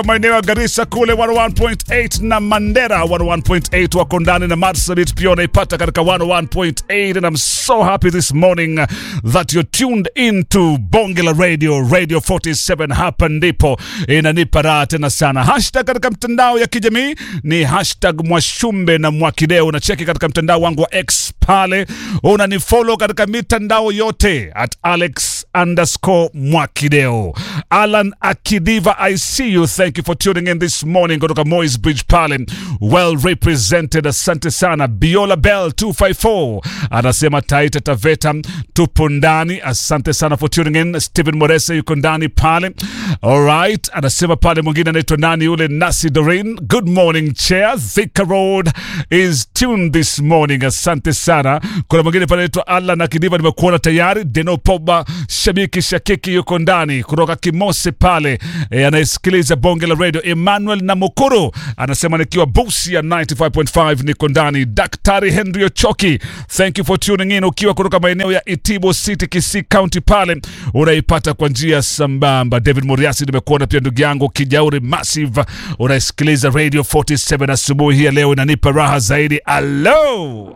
maeneo ya Garissa kule 101.8 na Mandera 101.8 wako ndani na Marsabit pia unaipata katika 101.8 and I'm so happy this morning that you're tuned into Bonge la Radio Radio 47 hapa ndipo inanipa raha tena sana. Hashtag katika mtandao ya kijamii ni hashtag Mwashumbe na Mwakideo. Unacheki katika mtandao wangu wa X pale, unanifollow katika mitandao yote at Alex underscore Mwakideo. Alan Akidiva, I see you. Thank you for tuning in this morning kutoka Moy's Bridge pale, well represented. Asante sana. Biola Bell 254 anasema Taita Taveta tupo ndani. Asante sana for tuning in. Stephen Morese yuko ndani pale. Alright, anasema pale mwingine anaitwa nani yule Nasi Doreen. Good morning chair. Thika Road is tuned this morning. Asante sana. Kuna mwingine pale anaitwa Alan Akidiva, nimekuona tayari. Deno Poba shabiki shakiki yuko ndani kutoka Kimose pale e, anayesikiliza bonge la radio. Emmanuel Namukuru anasema nikiwa busi ya 95.5 niko ndani. Daktari Henry Ochoki, thank you for tuning in ukiwa kutoka maeneo ya Itibo City, Kisii County pale unaipata kwa njia sambamba. David Moriasi nimekuona pia ndugu yangu Kijauri Massive, unaisikiliza radio 47 asubuhi hii ya leo, inanipa raha zaidi. Alo,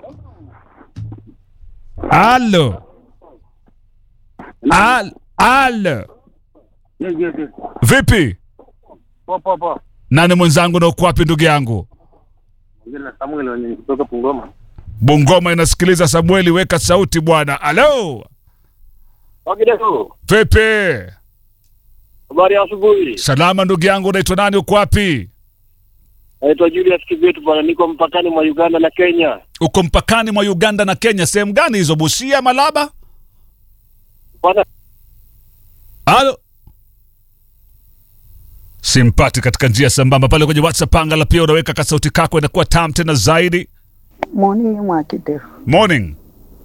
alo, Al, alo, Yes, yes, yes. vipi? Poa, poa, poa. Nani mwenzangu na uko wapi ndugu yangu? Ongea na Samuel wenye kutoka Bungoma. Bungoma inasikiliza. Samueli, weka sauti bwana. Alo, Wakideso, vipi? habari ya asubuhi. Salama ndugu yangu, unaitwa nani? Uko wapi? Naitwa Julius Kibetu bwana, niko mpakani mwa Uganda na Kenya. Uko mpakani mwa Uganda na Kenya, sehemu gani hizo? Busia, Malaba? Bwana, Halo, simpati katika njia sambamba pale kwenye WhatsApp. Angala pia unaweka kasauti kako, inakuwa tam tena zaidi. Morning Mwakideu. Morning.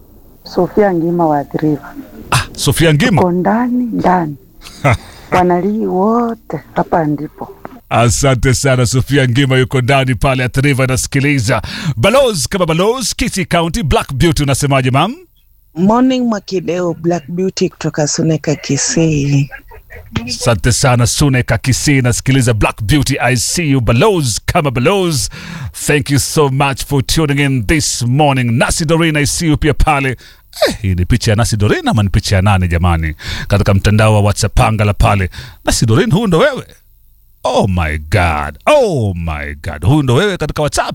Sofia Ngima waathiriwa Ah, Sofia Ngima, ko ndani ndani, wanalii wote hapa ndipo. asante sana. Sofia Ngima yuko ndani pale Athiriva, anasikiliza Balozi kama Balozi, Kisii County. Black Beauty, unasemaje mam? Morning Mwakideo, Black Beauty kutoka Suneka Kisii. Asante sana Suneka Kisii, nasikiliza Black Beauty. I see you Balozi kama Balozi. Thank you so much for tuning in this morning. Nasi Doreen, I see you pia pale. Eh, hii ni picha ya Nasi Doreen ama ni picha ya nani jamani? Katika mtandao wa WhatsApp angala pale. Nasi Doreen, huyu ndo wewe? Oh my God, oh my God, huyu ndo wewe katika WhatsApp?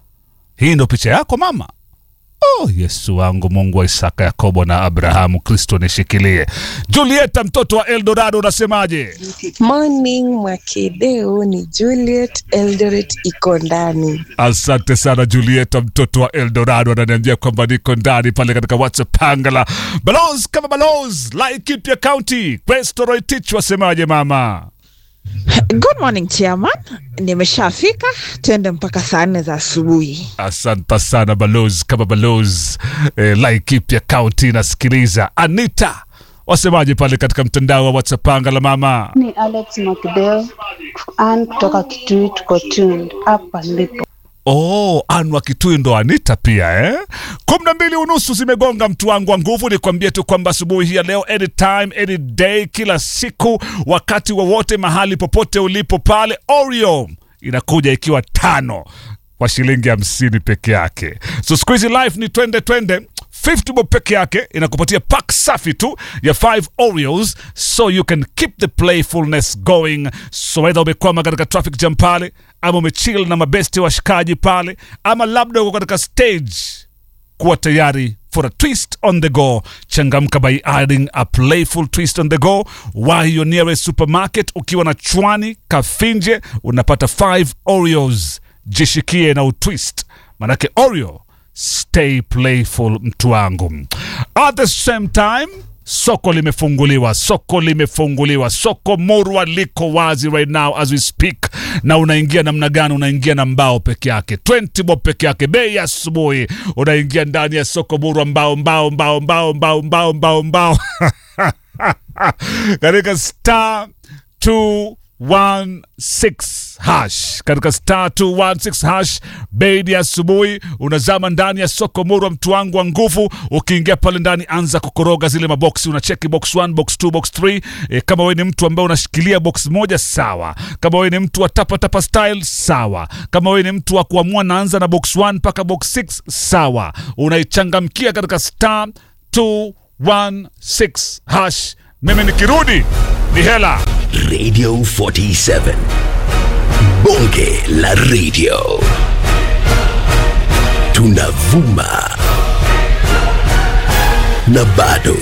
Hii ndo picha yako mama? Oh, Yesu wangu, Mungu wa Isaka, Yakobo na Abrahamu, Kristo nishikilie. Julieta, mtoto wa Eldorado, unasemaje? Morning Mwakideo, ni Juliet Eldoret iko ndani. Asante sana Julieta, mtoto wa Eldorado, ananiambia kwamba niko ndani pale katika WhatsApp pangala. Balozi kama balozi, Laikipia County, Questo Roitich, wasemaje mama? Good morning chairman, nimeshafika, twende mpaka saa nne za asubuhi. Asante sana balozi kama balozi eh, Laikipia County nasikiliza. Anita, wasemaje pale katika mtandao wa WhatsApp pangala mama? Ni Alex Makideo an kutoka Kitui, tuko tuned hapa ndipo. Oh, Anwa Kitui ndo Anita pia eh? kumi na mbili unusu zimegonga mtu wangu wa nguvu. Ni kuambia tu kwamba asubuhi hii ya leo, anytime any day, kila siku, wakati wowote, mahali popote ulipo pale, Oreo inakuja ikiwa tano kwa shilingi hamsini peke yake. So siku hizi life ni twende twende 50 bob peke yake inakupatia pack safi tu ya 5 Oreos so you can keep the playfulness going. So whether umekwama katika traffic jam pale ama umechill na mabesti washikaji pale ama labda uko katika stage kuwa tayari for a twist on the go changamka by adding a playful twist on the go wahi your nearest supermarket ukiwa na chwani kafinje unapata 5 oreos jishikie na utwist manake oreo stay playful mtu wangu at the same time soko limefunguliwa soko limefunguliwa soko murwa liko wazi right now as we speak na unaingia namna gani unaingia na mbao peke yake 20 bob peke yake bei ya asubuhi unaingia ndani ya soko murwa mbao mbao mbao mbao mbao mbao mbao mbao katika star 216 hash katika star 216 hash beidi ya asubuhi unazama ndani ya soko murwa mtu wangu wa nguvu ukiingia pale ndani anza kukoroga zile maboksi unacheki box 1 box 2 box 3 e, kama wewe ni mtu ambaye unashikilia box moja sawa kama wewe ni mtu wa tapa tapa style sawa kama wewe ni mtu wa kuamua naanza na box 1 mpaka box 6 sawa unaichangamkia katika star 216 hash mimi nikirudi ni hela Radio 47. Bonge la radio. Tunavuma. Na bado.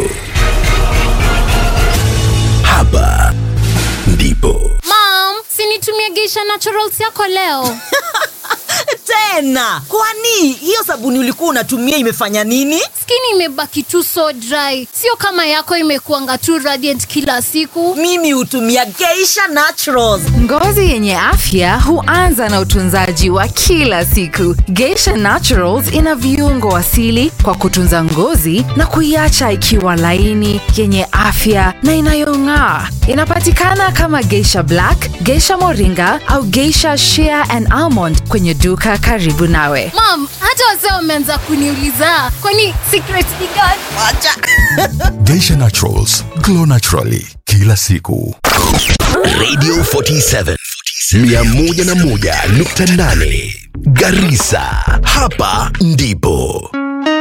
Hapa ndipo. Mom, sinitumie Geisha Naturals yako leo. tena kwani hiyo sabuni ulikuwa unatumia imefanya nini Skin imebaki tu so dry, sio kama yako imekuanga tu radiant kila siku. mimi hutumia geisha naturals Ngozi yenye afya huanza na utunzaji wa kila siku. Geisha Naturals ina viungo asili kwa kutunza ngozi na kuiacha ikiwa laini, yenye afya na inayong'aa. Inapatikana kama Geisha Black, Geisha Moringa au Geisha Shea and Almond kwenye duka karibu nawe. Mom, hata wazee wameanza kuniuliza kwani secret ni gani? Geisha Naturals, glow naturally kila siku. Radio 47. 101.8 Garissa. Hapa ndipo.